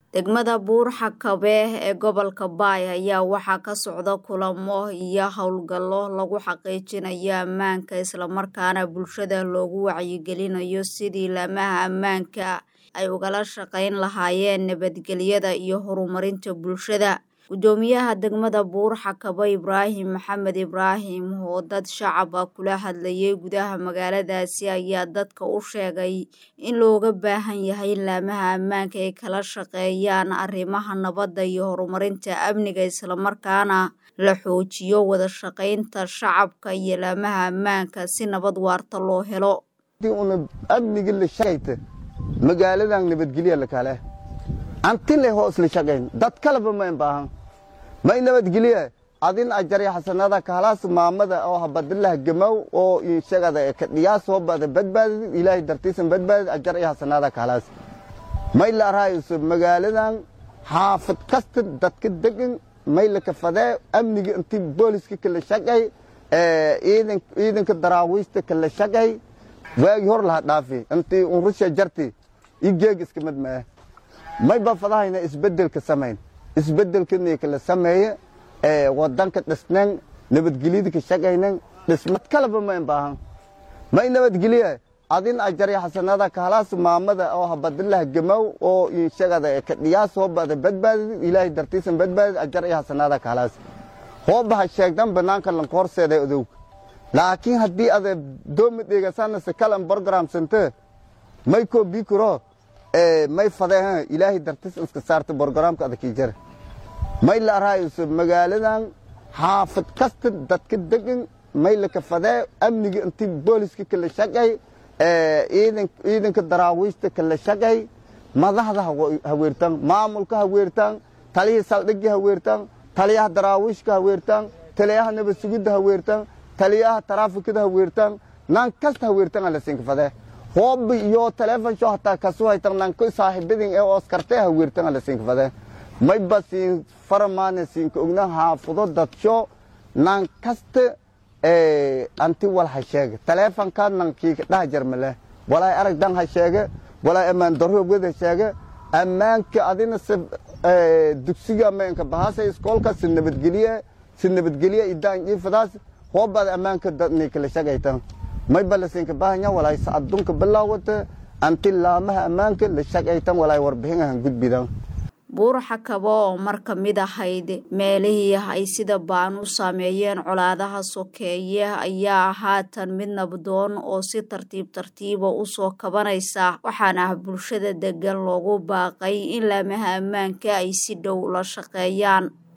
Degmada Buur-Xakabe ee gobolka Baay ayaa waxaa ka socda kulamo iyo hawlgallo lagu xaqiijinayo ammaanka isla markaana bulshada loogu wacyigelinayo sidii laamaha ammaanka ay ugala shaqayn lahaayeen nabadgelyada iyo horumarinta bulshada. Gudoomiyaha degmada Buur-Xakabe Ibraahim Maxamed Ibraahim oo dad shacab ah kula hadlayay gudaha magaaladaasi ayaa dadka u sheegay in looga baahan yahay in laamaha ammaanka ay kala shaqeeyaan arrimaha nabadda iyo horumarinta amniga isla markaana la xoojiyo wada shaqaynta shacabka iyo laamaha ammaanka si nabad waarta loo helo. amniga la shaqayta magaaladan nabadgelya la kale anti le hoos la shaqayn dad kaleba ma baahan may nabadgelya adin ajari xasanada kahalaas maamada oo habadilah gamaw oo inshagada ka dhiyaas soo bada badbaadid ilaahay dartiisan badbaadid ajari xasanada kahalaas may la raayso magaaladan xaafad kasta dadka degan may la kafadee amniga intii booliska kala shaqay ciidan ciidanka daraawiista kala shaqay waagi hor laha dhaafi intii unrusha jarti igeeg iska mid mee may ba fadahayna isbedelka samayn isbedelkani kala sameeye wadanka dhisnan nabadgelyada ka shaqaynan dhismad kaleba ma baahan may nabadgelya adin ajari xasanada kahalaas maamada oo habadilah gamaw oo inshagada ka dhiyaas soo bada badbaadid ilaahay dartiisan badbaadid ajari xasanada kahalaas hoobaha sheegdan banaanka lanka horseeda odow laakiin haddii ada doomi dheegasana se kalan program sante may koo bikuro may fadee ilaahay dartiis iska saarta borogramka adakii jare may la araayso magaaladan xaafad kasta dadka degan may laka fadee amniga intii booliska kala shaqay ciidanka daraawiista kala shaqay madaxda haweertaan maamulka haweertaan taliyihii saldhigii haweertaan taliyaha daraawiishka haweertaan taliyaha nabad sugidda haweertaan taliyaha taraafikada haweertaan nan kasta haweertaan ala siinka fadee hoob iyo teleefon sho hataa kasu haytan nanko saaxiibadin ee oskarte haweertan ala siinka fade may ba siin faramaane siinka ogna haafado dadsho nan kaste anti wal ha sheege teleefonka nankiika dhaha jarmale walaay aragdan ha sheege walaay ammaan darro wed ha sheege ammaanka adina se dugsiga ammaanka bahasa iskoolka si nabadgelye si nabadgelye idaan jiifadaas hoobbaad ammaanka dadni kala shagaytan may balasinka bahanya walaay adunka bilaawata anti laamaha ammaanka la shaqaytan walaay warbixinahan gudbidan buur-xakabo oo mar ka mid ahayd meelihii ay sida baan u saameeyeen colaadaha sokeeye ayaa haatan mid nabdoon oo si tartiib tartiiba usoo kabanaysa waxaana bulshada degan loogu baaqay in laamaha ammaanka ay si dhow la shaqeeyaan